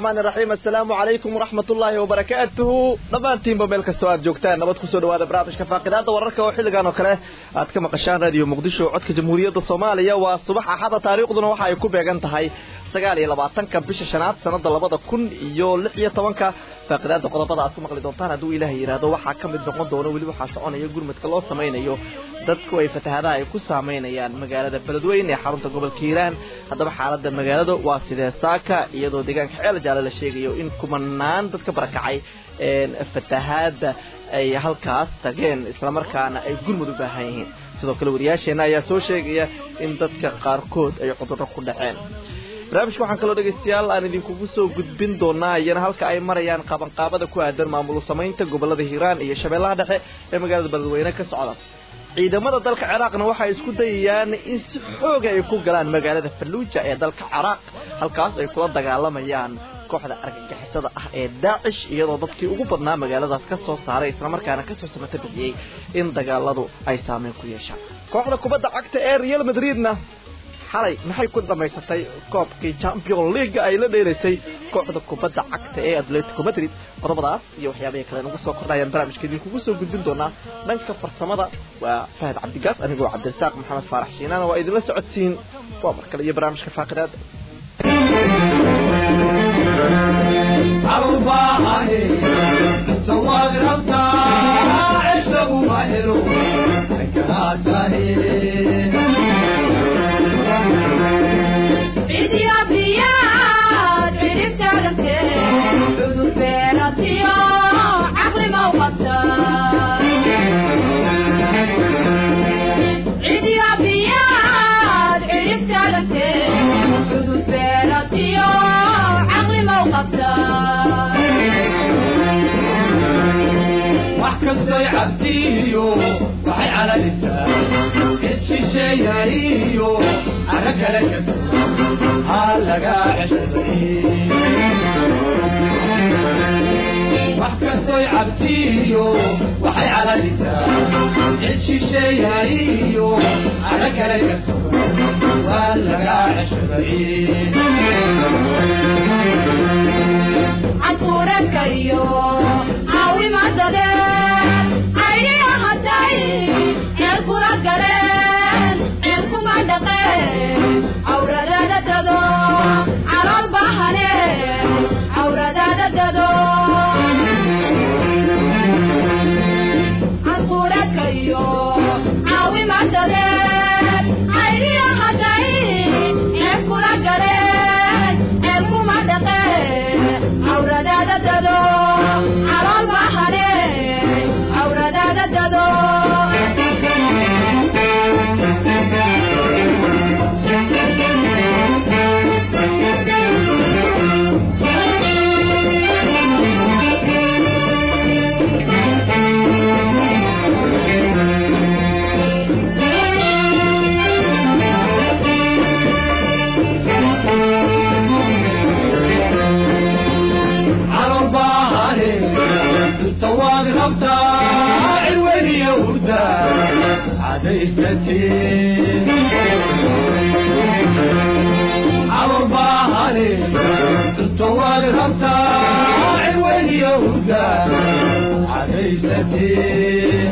الرحمن الرحيم السلام عليكم ورحمة الله وبركاته dhammaantiin ba meel kastoo aad joogtaan nabad kusoo dhawaada barnaamijka faaqidaada wararka oo xilligan oo kale aad ka maqashaan raadiyo muqdisho codka jamhuuriyadda soomaaliya waa subax axada taariikhduna waxa ay ku beegan tahay sagaal iyo labaatanka bisha shanaad sanada labada kun iyo lix iyo tobanka faaqidaada qodobada aad ku maqli doontaan hadduu ilaahay yidhaahdo waxaa ka mid noqon doono weli waxaa soconaya gurmadka loo samaynayo dadku ay fatahaadaha ay ku saameynayaan magaalada beledweyne ee xarunta gobolka hiiraan haddaba xaalada magaalada waa sidee saaka iyadoo deegaanka ceel jaale la sheegayo in kumanaan dad ka barakacay fatahaada ay halkaas tageen islamarkaana ay gurmud u baahan yihiin sidoo kale wariyaasheenna ayaa soo sheegaya in dadka qaarkood ay cudurro ku dhaceen barnaamijka waxaan kaloo dhegaystayaal aan idinkugu soo gudbin doonaa iyana halka ay marayaan qaabanqaabada ku aadan maamul samaynta gobolada hiiraan iyo shabeellaha dhexe ee magaalada beledweyne ka socda ciidamada dalka ciraaqna waxay isku dayayaan in si xooga ay ku galaan magaalada falluuja ee dalka ciraaq halkaas ay kula dagaalamayaan kooxda argagixisada ah ee daacish iyadoo dadkii ugu badnaa magaaladaas ka soo saaray islamarkaana kasoo samata bixiyey in dagaaladu ay saameyn ku yeeshaan kooxda kubadda cagta ee real madridna xalay maxay ku dhamaysatay koobkii champion league ay la dheeraysay kooxda kubadda cagta ee atletico madrid qodobadaas iyo waxyaabahii kale nagu soo kordhayaan barnaamijka idinkugu soo gudbin doonaa dhanka farsamada waa fahad cabdigaas anigoo cabdirasaaq maxamed faarax shiinaana waa idinla socodsiin waa mar kale iyo barnaamijka faaqidaada kastoy cabdiyo waxay calalisaa cid shisheeyayiyo arra kale kasto ha laga ceshaday wax kastoy cabdiyo waxay calalisaa cid shisheeyayiyo arra kale kasto waa laga ceshaday cafuurakayo caawimadade cayniya haday ceel kula galeen ceel kuma dhaqeen cawradaada dado calool bahane cawradaada dado cafuurakayo caawimadade cayniya haday ceel kula galeen ceel kuma dhaqeen cawradaada dado calool bahane cawradaada dado calorbahane tuntawaad rabtaa cirweyniyohuda cadaysatee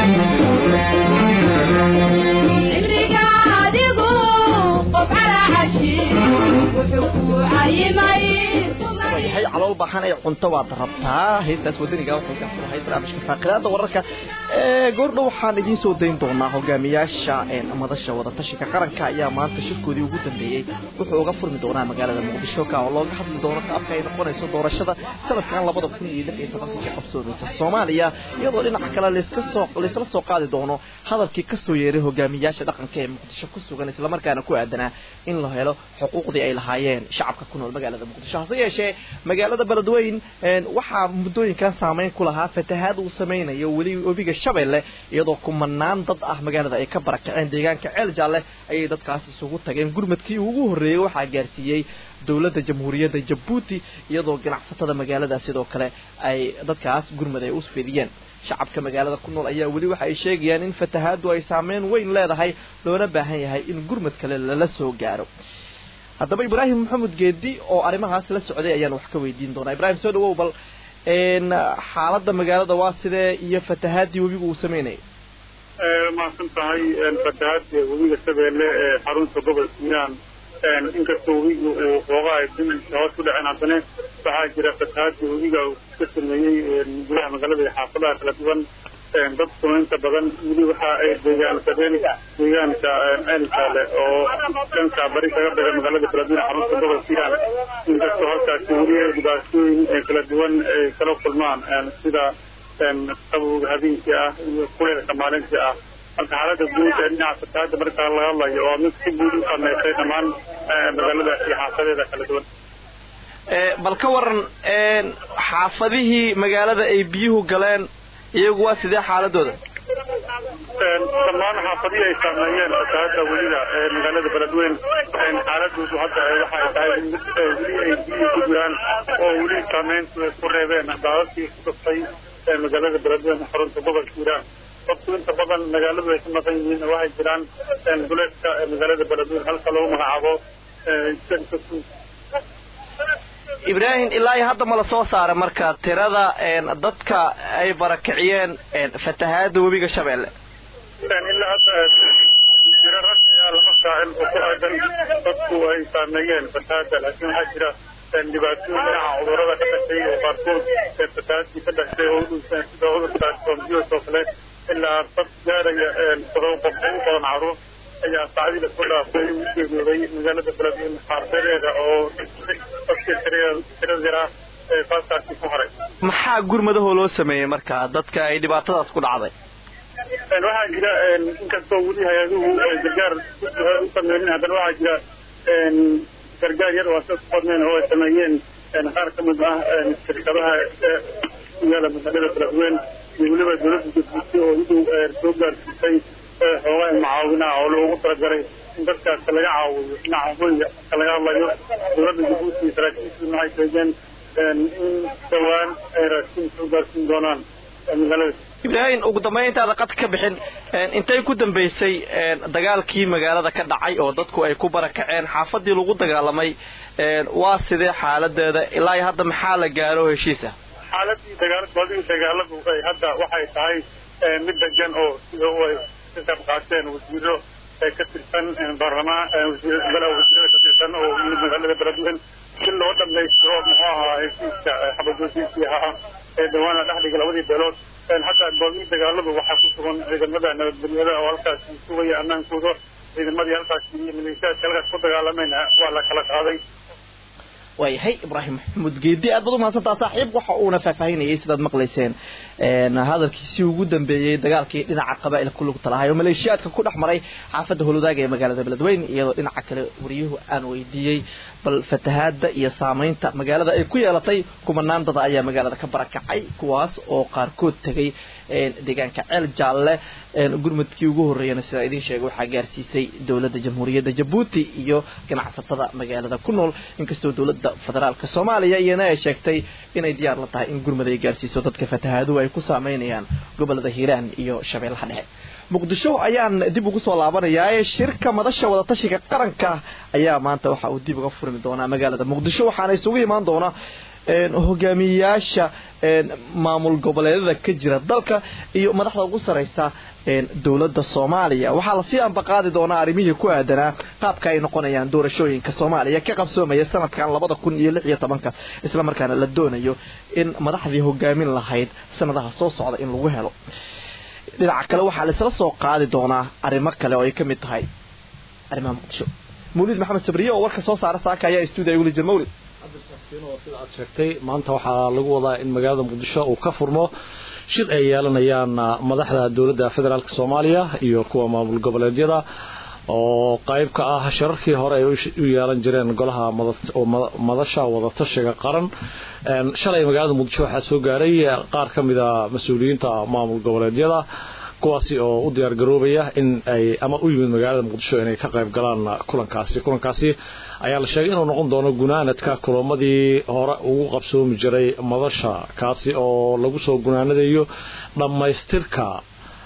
cimriga adigu qof calaa cashi wuxuu ku cayimay yahay calool baahan ee cunto waad rabtaa heestaas wadaniga waxay ka furahay barnaamijka faaqidaada wararka ee goordhow waxaan idiin soo dayn doonaa hogaamiyaasha madasha wadatashiga qaranka ayaa maanta shirkoodii ugu dambeeyey wuxuu uga furmi doonaa magaalada muqdisho ka oo looga hadli doono qaabka ay noqonayso doorashada sanadkan labada kun iyo lix iyo tobanka ka qabsoomeysa soomaaliya iyadoo dhinaca kale layska soo laysla soo qaadi doono hadalkii kasoo yeeray hogaamiyaasha dhaqanka ee muqdisho ku sugan islamarkaana ku aadanaa in la helo xuquuqdii ay lahaayeen shacabka ku nool magaalada muqdisho hase yeeshee magaalada beledweyn waxaa muddooyinkan saameyn ku lahaa fatahaad uu sameynayo weli webiga shabeelle iyadoo kumanaan dad ah magaalada ay ka barakaceen deegaanka ceel jaalle ayay dadkaas isugu tageen gurmadkii ugu horreeyey waxaa gaarsiiyey dowladda jamhuuriyadda jabuuti iyadoo ganacsatada magaalada sidoo kale ay dadkaas gurmad ay u fidiyeen shacabka magaalada ku nool ayaa weli waxa ay sheegayaan in fatahaadu ay saameyn weyn leedahay loona baahan yahay in gurmad kale lala soo gaaro haddaba ibraahim maxamed geedi oo arrimahaas la socday ayaan wax ka weydiin doonaa ibraahim soo dhawow bal xaaladda magaalada waa sidee iyo fatahaadii webigu uu sameynayay mahadsan tahay fatahaadda webiga shabeelle ee xarunta gobolka hiiraan inkastoo webigu uu xoogaa dimiisa hoos ku dhaceen haddana waxaa jira fatahaadda webiga uu ka sameeyey gudaha magaalada iyo xaafadaha kala duwan dadkuna inta badan weli waxa ay deegaansadeen deegaanka ceelkaale oo dhanka bari kaga daga magaalada kala duwan xarunta gobolka hiiraan inkastoo halkaasi weli dhibaatooyin kala duwan ay kala kulmaan sida qabowga habeenkii ah iyo kuleelka maalintii ah marka xaaladda guud ee dhinaca fatahaadda marka laga hadlayo waa mid si guud u sameysay dhammaan magaalada iyo xaafadeeda kala duwan bal ka waran xaafadihii magaalada ay biyuhu galeen iyagu waa sidee xaaladooda dhammaan xaafadihii ay saameeyeen fatahaadda weliga ee magaalada beledweyn xaaladoodu hadda waxay tahay mid weli ay biyuhu ku jiraan oo weli saameyntu ay ku reebeen daadadkii ku dhuftay magaalada beledweyn xarunta gobolka hiiraan dadku inta badan magaaladu ay ka maqan yihiin waxay jiraan duleedka magaalada beledweyn halka lagu magacaabo ibraahim ilaa iyo hadda ma la soo saaray marka tirada dadka ay barakiciyeen fatahaada webiga shabeelle ilaa hadda tiro rasmi ah lama saacin oo ku aadan dadku ay saameeyeen fatahaada laakiin waxaa jira dhibaatooyin dhinaca cudurada ka dhashay oo qaarkood fatahaadii ka dhashay oo udhunsan sida cudurka sombios oo kale ilaa dad gaaraya todoba qof oo u badan caruur ayaa saacadii lasoo dhaafay u geeriyooday magaalada beledweyne xaafadeeda oo dadkii tiradeeda faaskaasi ku haray maxaa gurmadahoo loo sameeyey marka dadka ay dhibaatadaas ku dhacday waxaa jira inkastoo weli hay-aduhu gargaar u sameynin haddana waxaa jira gargaar yar oo asas badneen oo ay sameeyeen qaar ka mid ah shirkadaha yaala magaalada beledweyne iyo weliba dowladda jabuuti oo idu soo gaarsiisay xoogaa macaawinaha oo loogu talagalay in dadkaas laga caawiyo dhinaca hoyga marka laga hadlayo dowladda jabuuti iyo saraakiishiina waxay sheegeen in dhowaan ay raashin soo gaarsiin doonaan magaalada ibraahim ugu dambayntaada qadka ka bixin intay ku dambeysay dagaalkii magaalada ka dhacay oo dadku ay ku barakaceen xaafadii lagu dagaalamay waa sidee xaaladeeda ilaa iyo hadda maxaa la gaaro heshiisa xaaladii dagaaladi dagaaladu hadda waxay tahay mid degan oo sida ay ka qayb qaateen wasiiro ka tirsan baarlamaan golaha wasiirada ka tirsan oo yimid magaalada beledweyne si loo dhamaystiro muxuu ahaa heshiiska xabadoojiisii ahaa ee dhawaan la dhexdhiga labadii beelood hadda goobihii dagaaladu waxaa ku sugan ciidamada nabadgelyada oo halkaasi sugaya ammaankooda ciidamadii halkaasi iyo maleeshiyaadka halkaas ku dagaalamayna waa la kala qaaday waayahay ibraahim maxamuud geedi aad baad umahadsantaa saaxiib waxa uuna faahfaahinayay sidaad maqlayseen hadalkiisii ugu dambeeyey dagaalkii dhinaca qaba'il ku lugta lahay oo maleeshiyaadka ku dhex maray xaafadda holwadaaga ee magaalada beledweyne iyadoo dhinaca kale wariyuhu aan weydiiyey bal fatahaada iyo saamaynta magaalada ay ku yeelatay kumanaan dada ayaa magaalada ka barakacay kuwaas oo qaarkood tegay deegaanka ceel jaalle gurmadkii ugu horreeyana sidaa idiin sheegay waxaa gaarsiisay dowladda jamhuuriyadda jabuuti iyo ganacsatada magaalada ku nool inkastoo dowladda federaalka soomaaliya iyana ay sheegtay inay diyaar la tahay in gurmad ay gaarsiiso dadka fatahaaduhu ay ku saameynayaan gobolada hiiraan iyo shabeellaha dhexe muqdisho ayaan dib ugu soo laabanayaa shirka madasha wadatashiga qaranka ayaa maanta waxa uu dib uga furmi doonaa magaalada muqdisho waxaana isugu imaan doona hogaamiyayaasha maamul goboleedyada ka jira dalka iyo madaxda ugu sareysa dowladda soomaaliya waxaa lasii ambaqaadi doonaa arrimihii ku aadanaa qaabka ay noqonayaan doorashooyinka soomaaliya ka qabsoomaya sanadkan labada kun iyo lix iyo tobanka isla markaana la doonayo in madaxdii hogaamin lahayd sanadaha soo socda in lagu helo dhinaca kale waxaa laisla soo qaadi doonaa arrimo kale oo ay ka mid tahay arrimaha muqdisho mawlid maxamed sabriye oo warka soo saara saaka ayaa stuudiya ugula jir mawlid sida aad sheegtay maanta waxaa lagu wadaa in magaalada muqdisho uu ka furmo shir ay yeelanayaan madaxda dowladda federaalk soomaaliya iyo kuwa maamul goboleedyada oo qayb ka ah shirarkii hore ay u yeelan jireen golaha madasha wadatashiga qaran shalay magaalada muqdisho waxaa soo gaaray qaar ka mida mas-uuliyiinta maamul goboleedyada kuwaasi oo u diyaar garoobaya in ay ama u yimid magaalada muqdisho inay ka qayb galaan kulankaasi kulankaasi ayaa la sheegay inuu noqon doono gunaanadka kulamadii hore ugu qabsoomi jiray madasha kaasi oo lagu soo gunaanadayo dhammaystirka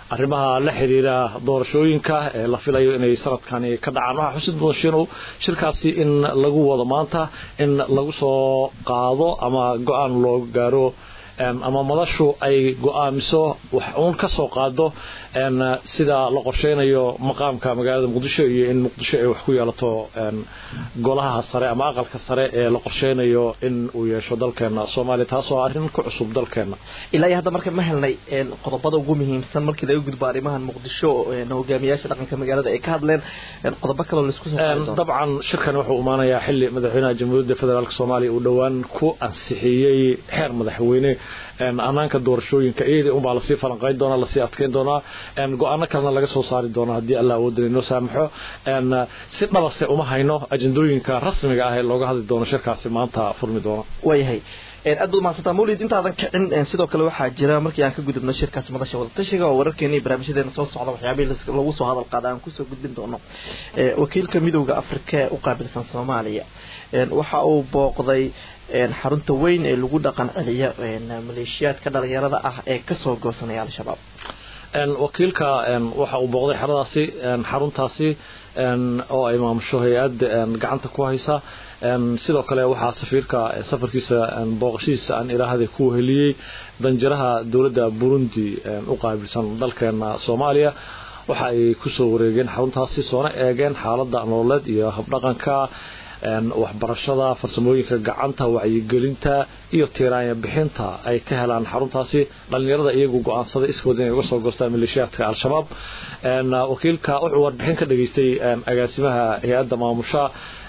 arrimaha la xiriira doorashooyinka ee la filayo inay sanadkani ka dhacaan waxaa xusid mudan shiinow shirkaasi in lagu wado maanta in lagu soo qaado ama go-aan loo gaaro ama madashu ay go-aamiso wax uun ka soo qaado sida la qorsheynayo maqaamka magaalada muqdisho iyo in muqdisho ay wax ku yeelato golaha sare ama aqalka sare ee la qorsheynayo in uu yeesho dalkeena soomaaliya taasoo arrin ku cusub dalkeena ilaa iyo hadda marka ma helnay qodobada ugu muhiimsan markii laga gudbo arrimahan muqdisho hogaamiyaasha dhaqanka magaalada ay ka hadleen qodobo kaloo laisku dabcan shirkani wuxuu imaanayaa xili madaxweynaha jamhuuriyadda federaalk soomaaliya uu dhowaan ku ansixiyey xeer madaxweyne anaanka doorashooyinka iyadii unbaa lasii falanqeyn doonaa lasii adkeyn doonaa go-aano kalena laga soo saari doona haddii alla awoodana inoo saamaxo si dhabase uma hayno ajendooyinka rasmiga ah ee looga hadli doono shirkaasi maanta furmi doona waayahay aad baad mahadsantaa mawlid intaadan kicin sidoo kale waxaa jira markii aan ka gudubno shirkaasi madasha wadatashiga oo wararkeena iyo barnaamijyadeena soo socda waxyaabihii lagu soo hadal qaada aan kusoo gudbin doono wakiilka midowda afrika ee u qaabilsan soomaaliya waxa uu booqday xarunta weyn ee lagu dhaqan celiya maleeshiyaadka dhalinyarada ah ee kasoo goosanaya al-shabaab wakiilka waxa uu booqday xeradaasi xaruntaasi oo ay maamusho hay-ad gacanta ku haysa sidoo kale waxaa safiirka safarkiisa booqashadiisa aan ilaahda ku heliyey danjiraha dowladda burundi u qaabilsan dalkeena soomaaliya waxa ay kusoo wareegeen xaruntaasi soona eegeen xaalada nololeed iyo habdhaqanka waxbarashada farsamooyinka gacanta wacyigelinta iyo tiiraanya bixinta ay ka helaan xaruntaasi dhalinyarada iyagu go-aansaday iskooda inay uga soo goostaan maleeshiyaadka al-shabaab wakiilka wuxuu warbixin ka dhageystay agaasimaha hay-adda maamusha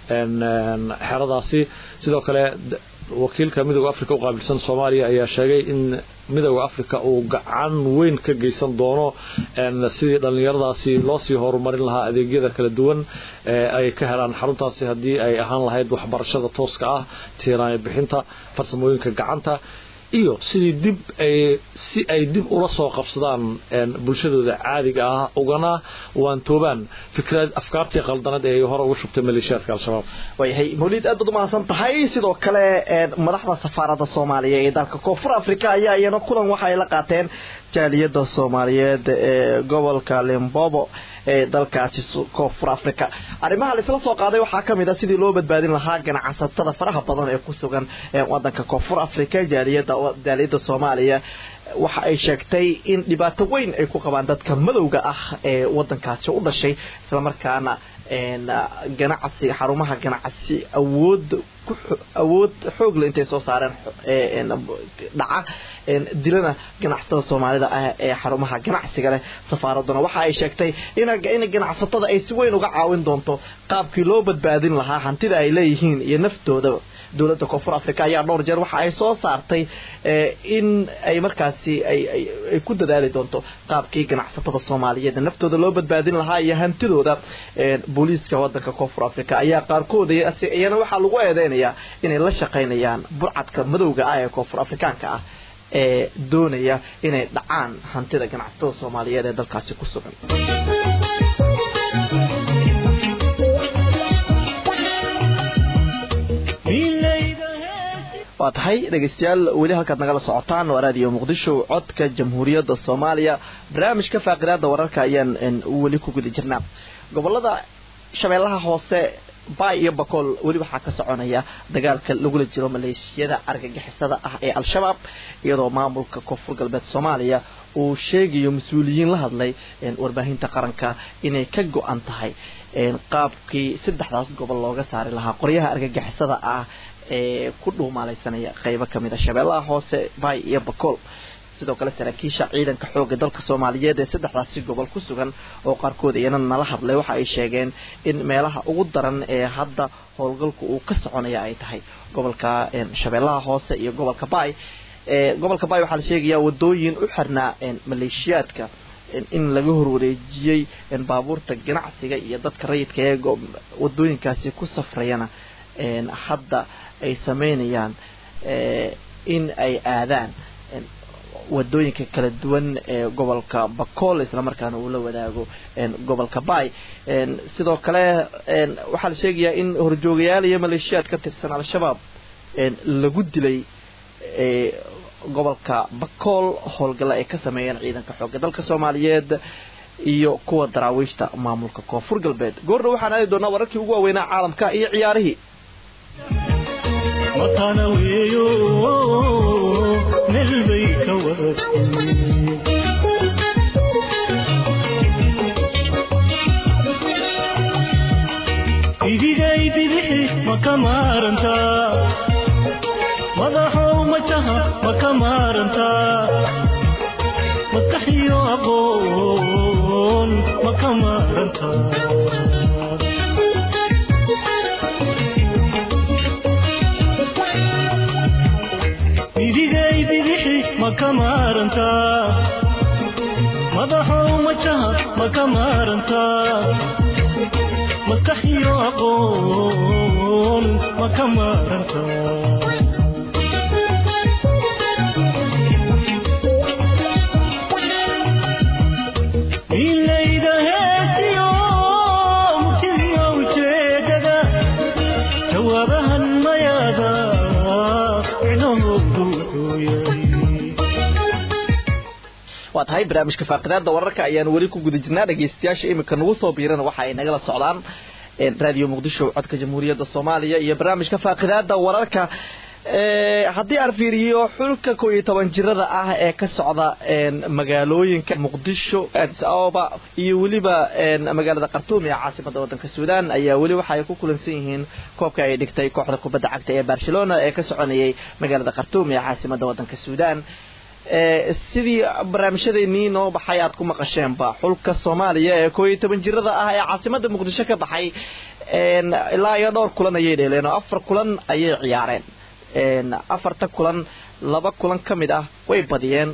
xeradaasi sidoo kale wakiilka midooda africa u qaabilsan soomaaliya ayaa sheegay in midooda africa uu gacan weyn ka geysan doono sidii dhallinyaradaasi loosii horumarin lahaa adeegyada kala duwan ee ay ka helaan xaruntaasi haddii ay ahaan lahayd waxbarashada tooska ah tiiraanya bixinta farsamooyinka gacanta iyo sidii dib ay si ay dib ula soo qabsadaan bulshadooda caadiga ah ugana waantoobaan fikrad afkaartii qaldanad ee ay hore uga shubtay maleeshiyaadka al-shabaab waayahay mawlid aad baad umahadsan tahay sidoo kale madaxda safaaradda soomaaliya ee dalka koonfur africa ayaa iyana kulan waxa ay la qaateen jaaliyadda soomaaliyeed ee gobolka limbobo ee dalkaasi koonfur africa arrimaha laisla soo qaaday waxaa kamid a sidii loo badbaadin lahaa ganacsatada faraha badan ee ku sugan wadanka koonfur africa jaaliyada jaaliyadda soomaaliya waxa ay sheegtay in dhibaato weyn ay ku qabaan dadka madowga ah ee wadankaasi u dhashay islamarkaana ganacsi xarumaha ganacsi awood awood xoogle intay soo saareen dhaca dilana ganacsatada soomaalida ah ee xarumaha ganacsiga leh safaaraduna waxa ay sheegtay in ganacsatada ay si weyn uga caawin doonto qaabkii loo badbaadin lahaa hantida ay leeyihiin iyo naftooda dowladda koonfur africa ayaa dhowr jeer waxa ay soo saartay in ay markaasi ay ku dadaali doonto qaabkii ganacsatada soomaaliyeed naftooda loo badbaadin lahaa iyo hantidooda booliiska wadanka koonfur africa ayaa qaarkood iyana waxaa lagu eedeynayaa inay la shaqaynayaan burcadka madowga ah ee koonfur afrikaanka ah ee doonaya inay dhacaan hantida ganacsatada soomaaliyeed ee dalkaasi ku sugan waa tahay dhegeystayaal weli halkaad nagala socotaan waa raadiyo muqdisho codka jamhuuriyadda soomaaliya barnaamijka faaqidaada wararka ayaan weli ku guda jirnaa gobolada shabeellaha hoose baay iyo bakool weli waxaa ka soconaya dagaalka lagula jiro maleeshiyada argagixisada ah ee al-shabaab iyadoo maamulka koonfur galbeed soomaaliya uu sheegayo mas-uuliyiin la hadlay warbaahinta qaranka inay ka go-an tahay qaabkii saddexdaas gobol looga saari lahaa qoryaha argagixisada ah ee ku dhuumaalaysanaya qeybo kamid a shabeellaha hoose baay iyo bakool sidoo kale saraakiisha ciidanka xooga dalka soomaaliyeed ee saddexdaasi gobol ku sugan oo qaarkood iyana nala hadlay waxa ay sheegeen in meelaha ugu daran ee hadda howlgalku uu ka soconaya ay tahay gobolka shabeellaha hoose iyo gobolka baay gobolka baay waxaa la sheegayaa wadooyin u xirnaa maleeshiyaadka in laga horwareejiyey baabuurta ganacsiga iyo dadka rayidka ee wadooyinkaasi ku safrayana hadda ay sameynayaan in ay aadaan wadooyinka kala duwan ee gobolka bakool islamarkaana uu la wadaago gobolka baay sidoo kale waxaa la sheegayaa in horjoogayaal iyo maleeshiyaad ka tirsan al-shabaab lagu dilay gobolka bakool howlgalla ay ka sameeyeen ciidanka xoogga dalka soomaaliyeed iyo kuwa daraawiishta maamulka koonfur galbeed goordha waxaan aadi doonaa wararkii ugu waaweynaa caalamka iyo ciyaarihii matana weeyo meel bay ka wadatay idigay bidixi ma ka maarantaa madaxow majaha ma ka maarantaa maskaxiyo aqoon ma ka maarantaa idigay bidixi ma ka maarantaa madaxow majaha ma ka maarantaa maskaxiyo aqoon ma ka maarantaa ilayda heesiyo murtidiyo ujeedada jawaabahan mayaada icnohoodu wuxuu yahay waa tahay barnaamijka faaqidaada wararka ayaan weli ku guda jirnaa dhegeystayaasha iminka nagu soo biirana waxa ay nagala socdaan raadiyo muqdisho codka jamhuuriyadda soomaaliya iyo barnaamijka faaqidaada wararka haddii aan fiiriyo xulka koo iyo toban jirada ah ee ka socda magaalooyinka muqdisho addis ababa iyo weliba magaalada khartuum ee caasimada wadanka suudaan ayaa weli waxa ay ku kulansan yihiin koobka ay dhigtay kooxda kubadda cagta ee barcelona ee ka soconayay magaalada khartuum ee caasimada wadanka suudaan sidii barnaamijyadeennii noo baxay aad ku maqasheenba xulka soomaaliya ee koo iyo toban jirada ah ee caasimada muqdisho ka baxay ilaa iyo dhowr kulan ayay dheeleen oo afar kulan ayay ciyaareen afarta kulan laba kulan ka mid ah way badiyeen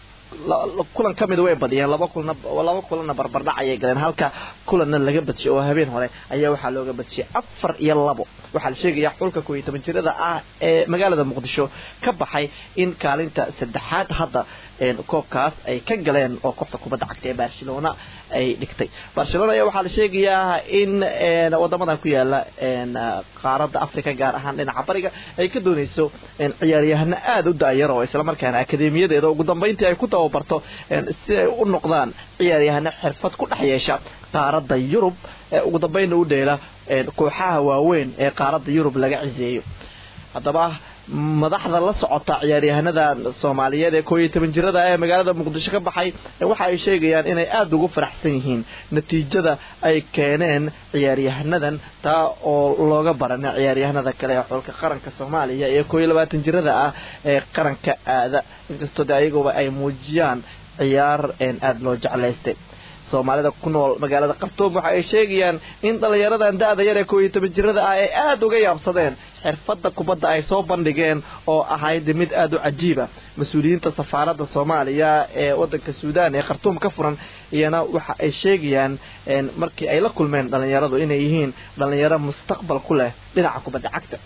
kulan ka mida way badiyeen laba kulana laba kulanna barbardhac ayay galeen halka kulanna laga badshiyay oo habeen hore ayaa waxaa looga badshiyay afar iyo labo waxaa la sheegayaa xulka koo iyo toban jirada ah ee magaalada muqdisho ka baxay in kaalinta saddexaad hadda koobkaas ay ka galeen oo kooxda kubadda cagta ee barcelona ay dhigtay barcelona ayaa waxaa la sheegayaa in wadamadan ku yaala qaaradda africa gaar ahaan dhinaca bariga ay ka dooneyso ciyaaryahano aada u daayar oo islamarkaana akademiyadeeda ugu dambeyntii ay ku tababarto si ay u noqdaan ciyaaryahano xirfad ku dhex yeesha qaaradda yurub ugu dambeynna u dheela kooxaha waaweyn ee qaaradda yurub laga ciseeyo haddaba madaxda la socota ciyaaryahanada soomaaliyeed ee koo iyo toban jirada ee magaalada muqdisho ka baxay waxa ay sheegayaan inay aada ugu faraxsan yihiin natiijada ay keeneen ciyaaryahanadan taa oo looga barana ciyaaryahanada kale ee xulka qaranka soomaaliya ee koo iyo labaatan jirada ah ee qaranka aada inkastoo de ayaguba ay muujiyaan ciyaar aada loo jeclaystay soomaalida ku nool magaalada khartuum waxa ay sheegayaan in dhallinyaradan da-da yar ee koo iyo toban jirada ah ay aada uga yaabsadeen xirfadda kubadda ay soo bandhigeen oo ahayd mid aada u cajiiba mas-uuliyiinta safaaradda soomaaliya ee wadanka suudaan ee khartuum ka furan iyana waxa ay sheegayaan markii ay la kulmeen dhallinyaradu inay yihiin dhallinyaro mustaqbal ku leh dhinaca kubadda cagta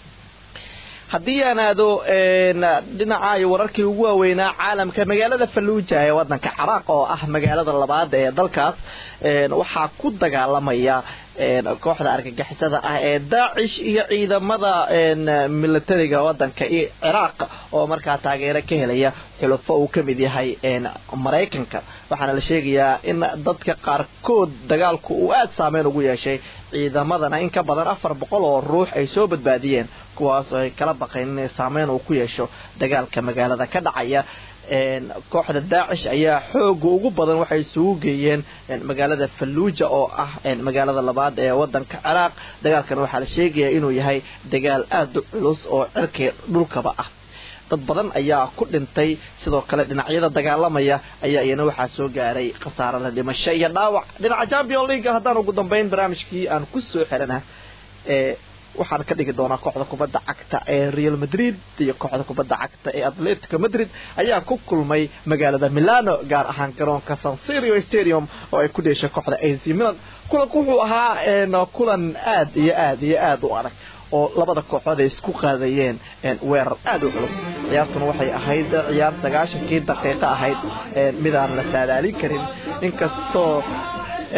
haddii aan aado dhinaca iyo wararkii ugu waaweynaa caalamka magaalada falluuja ee wadanka ciraaq oo ah magaalada labaad ee dalkaas waxaa ku dagaalamaya kooxda argagixisada ah ee daacish iyo ciidamada militariga wadanka ciraaq oo markaa taageero ka helaya xulufo uu ka mid yahay maraykanka waxaana la sheegayaa in dadka qaarkood dagaalku uu aada saameyn ugu yeeshay ciidamadana in ka badan afar boqol oo ruux ay soo badbaadiyeen kuwaas oo ay kala baqeen inay saameyn uu ku yeesho dagaalka magaalada ka dhacaya kooxda daacish ayaa xooga ugu badan waxay isugu geeyeen magaalada falluuja oo ah magaalada labaad ee wadanka ciraaq dagaalkan waxaa la sheegaya inuu yahay dagaal aada u culus oo cirkii dhulkaba ah dad badan ayaa ku dhintay sidoo kale dhinacyada dagaalamaya ayaa iyana waxaa soo gaaray khasaare la dhimasho iyo dhaawac dhinaca champion league haddaan ugu dambeyn barnaamijkii aan ku soo xirana waxaan ka dhigi doonaa kooxda kubadda cagta ee real madrid iyo kooxda kubadda cagta ee atletico madrid ayaa ku kulmay magaalada milano gaar ahaan garoonka san sirio stadium oo ay ku dheeshay kooxda ac milan kulanku wuxuu ahaa kulan aad iyo aad iyo aad u adag oo labada kooxood ay isku qaadayeen weerar aada u culus ciyaartuna waxay ahayd ciyaar sagaashankii daqiiqo ahayd midaan la saadaalin karin inkastoo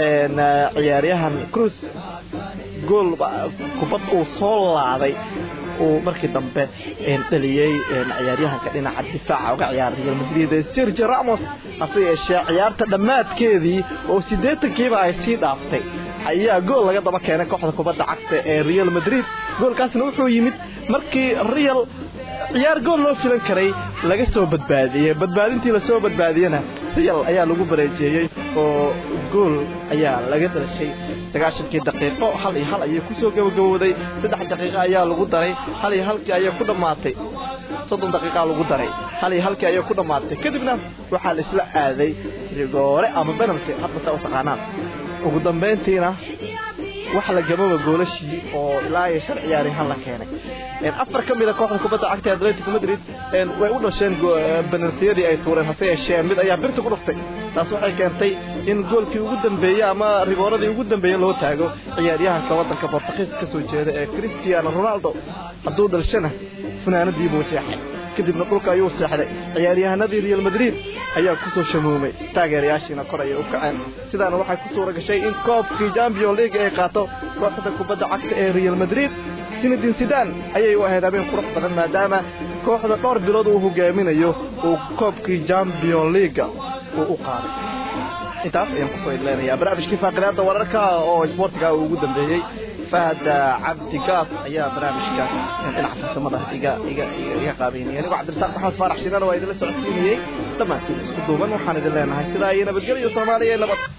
ciyaaryahan cruz gool kubad uu soo laaday uu markii dambe dhaliyey ciyaaryahanka dhinaca difaaca uga ciyaaray real madrid sergio ramos hase yeeshee ciyaarta dhammaadkeedii oo siddeetankiiba ay sii dhaaftay ayaa gool laga daba keenay kooxda kubadda cagta ee real madrid goolkaasna wuxuu yimid markii real ciyaar gool loo filan karay laga soo badbaadiyey badbaadintii lasoo badbaadiyena real ayaa lagu bareejeeyey oo gool ayaa laga dalashay sagaashankii daqiiqo hal iyo hal ayay kusoo gabagabowday saddex daqiiqo ayaa lagu daray hal iyo halkii ayay ku dhammaatay soddon daqiiqaa lagu daray hal iyo halkii ayay ku dhammaatay kadibna waxaa la isla aaday rigoore ama benalty hadba saa u taqaanaan ugu dambayntiina wax la gababa goolashii oo ilaa iyo shan ciyaaryahan la keenay afar ka mida kooxda kubadda cagta atletico madrid way u dhasheen benaltiyadii ay tuureen hase yeeshee mid ayaa birta ku dhuftay taas waxay keentay in goolkii ugu dambeeyey ama rigooradii ugu dambeeyey loo taago ciyaaryahanka waddanka bortugiis ka soo jeeda ee cristiano ronaldo hadduu dhalshana funaanadii buu jeexay kadibna dhulka ayuu seexday ciyaaryahanadii real madrid ayaa ku soo shamuumay taageerayaashiina kor ayay u kaceen sidaana waxay ku suura gashay in koobkii champion league ay qaato kooxda kubadda cagta ee real madrid sinadin sidan ayay u ahayd habeen qurux badan maadaama kooxda dhowr bilood uu hogaaminayo uu koobkii champion leaga uu u qaaday intaas ayaan kusoo idleenayaa barnaamijkii faaqidaada wararka oo isboortiga uu ugu dambeeyey fahad cabdi gaas ayaa barnaamijka dhinaca farsamada iga iga iga qaabeynaya anigoo cabdirasaaq maxamed faarax shidan waa idinla socodsiinayey dhammaantiin isku duuban waxaan idin leenahay sidaa iyo nabadgelyo soomaaliya iyo nabad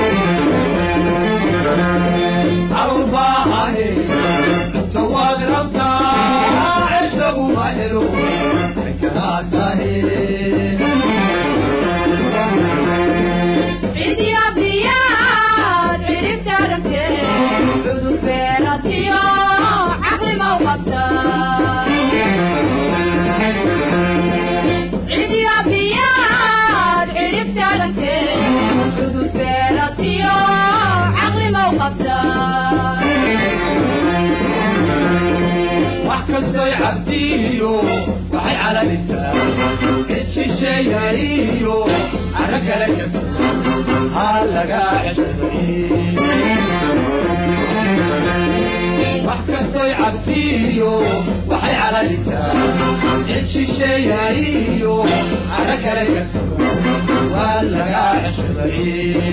awbahane tawaad rabtaa cishagu ma helo karaatahe cidiya biyaad ciribtaadantee cudurbeelatiyo caqlimaw qabta cidiya biyaad ciribtaadantee cudurbeelatiyo caqlimaw qabta wax kastoy cabdiyo waxay calalisaa cishisheeyaiyo arra kale kasto ha lagaa ceshaday wax kastoy cabdiyo waxay calalisaa cishisheeyaiyo arra kale kasto waa lagaa ceshaday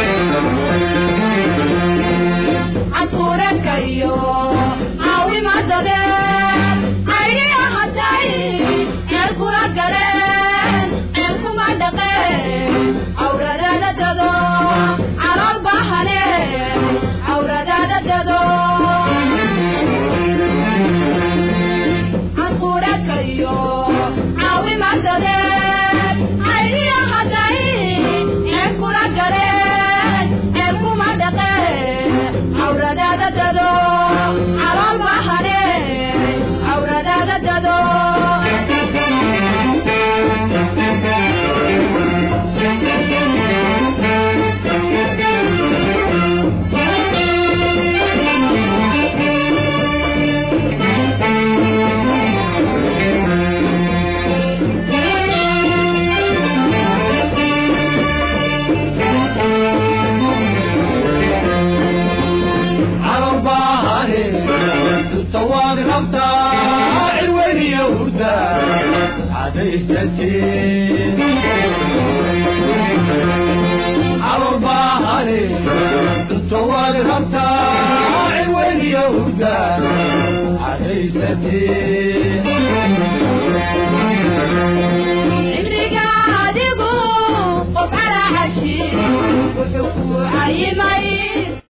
caduureedka iyo caawimadade ayniya hadday ceel kula galeen ceel kuma dhaqeen cawradaada dado calool bahane cawradaada dado caduureedka iyo caawimadade ayniya hadday ceel kula galeen ceel kuma dhaqeen cawradaada dado calool bahane cawradaada dado calobahane tawaad rabtaa cirweyniyo hurda cadaysatee calobahane tawaad rabtaa cirweyniyo hurda cadaysatee cimriga adigu qof calaa cashi wuxuu ku cayimay